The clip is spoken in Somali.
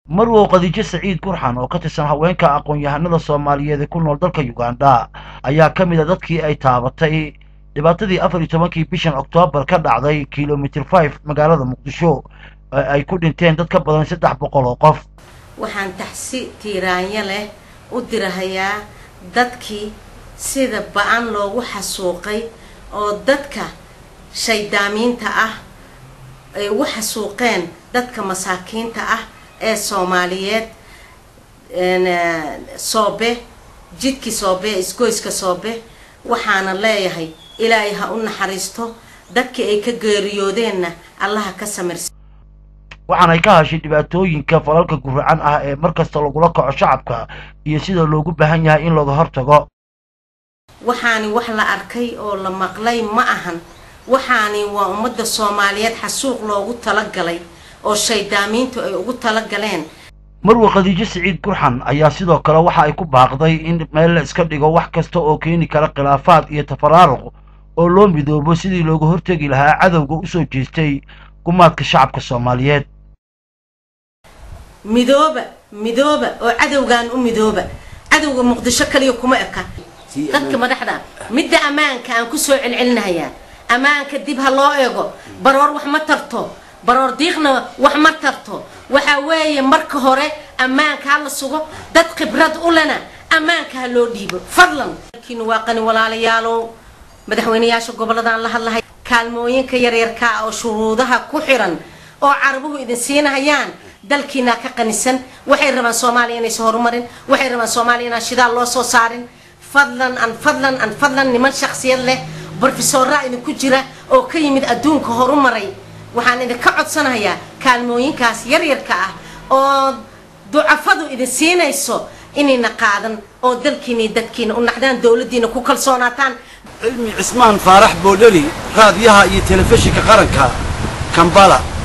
marwow khadiijo saciid gurxan oo ka tirsan haweenka aqoon-yahanada soomaaliyeed ee ku nool dalka uganda ayaa ka mid a dadkii ay taabatay dhibaatadii afar iyo tobankii bishan oktoobar ka dhacday kilomitr five magaalada muqdisho ee ay ku dhinteen dad ka badan saddex boqol oo qof waxaan taxsi tiiraanyo leh u dirahayaa dadkii sida ba-an loogu xasuuqay oo dadka shaydaamiinta ah ay ugu xasuuqeen dadka masaakiinta ah ee soomaaliyeed soobe jidkii soobe isgoyska soobe waxaana leeyahay ilaahay ha u naxariisto dadkii ay ka geeriyoodeenna allaha ka samirsa waxaanay ka hashay dhibaatooyinka falalka guracan ah ee mar kasta lagula kaco shacabka iyo sida loogu baahan yahay in looga hortago waxaani wax la arkay oo la maqlay ma ahan waxaani waa ummadda soomaaliyeed xasuuq loogu talagalay oo shaydaamiintu ay ugu talagaleen marwe khadiijo siciid gurxan ayaa sidoo kale waxa ay ku baaqday in meel la iska dhigo wax kasta oo keeni kara khilaafaad iyo tafaraaruq oo loo midoobo sidii looga hortegi lahaa cadowga usoo jeestay gumaadka shacabka soomaaliyeed midooba midooba oo cadowgan u midooba cadowga muqdisho kaliya kuma eka dadka madaxda midda ammaanka aan ku soo celcelinahayaa ammaanka dib ha loo eego baroor wax ma tarto baroor diiqna wax ma tarto waxaa weeye marka hore ammaanka ha la sugo dad khibrad u lena ammaanka ha loo dhiibo fadlan kiinu waa qani walaalayaalow madaxweyneyaasha gobolladaan la hadlahay kaalmooyinka yaryarkaa oo shuruudaha ku xiran oo carabuhu idin siinahayaan dalkiinaa ka qanisan waxay rabaan soomaaliya inaysa horumarin waxay rabaan soomaaliya inaan shidaal loo soo saarin fadlan an fadlan an fadlan niman shaksiyad leh brofesoraa idinku jira oo ka yimid adduunka horumaray waxaan idinka codsanayaa kaalmooyinkaas yaryarka ah oo ducafadu idin siinayso inayna qaadan oo dalkiina dadkiina u naxdaan dowladdiina ku kalsoonaataan cilmi cismaan faarax boodheli raadiyaha iyo telefishinka qaranka kambala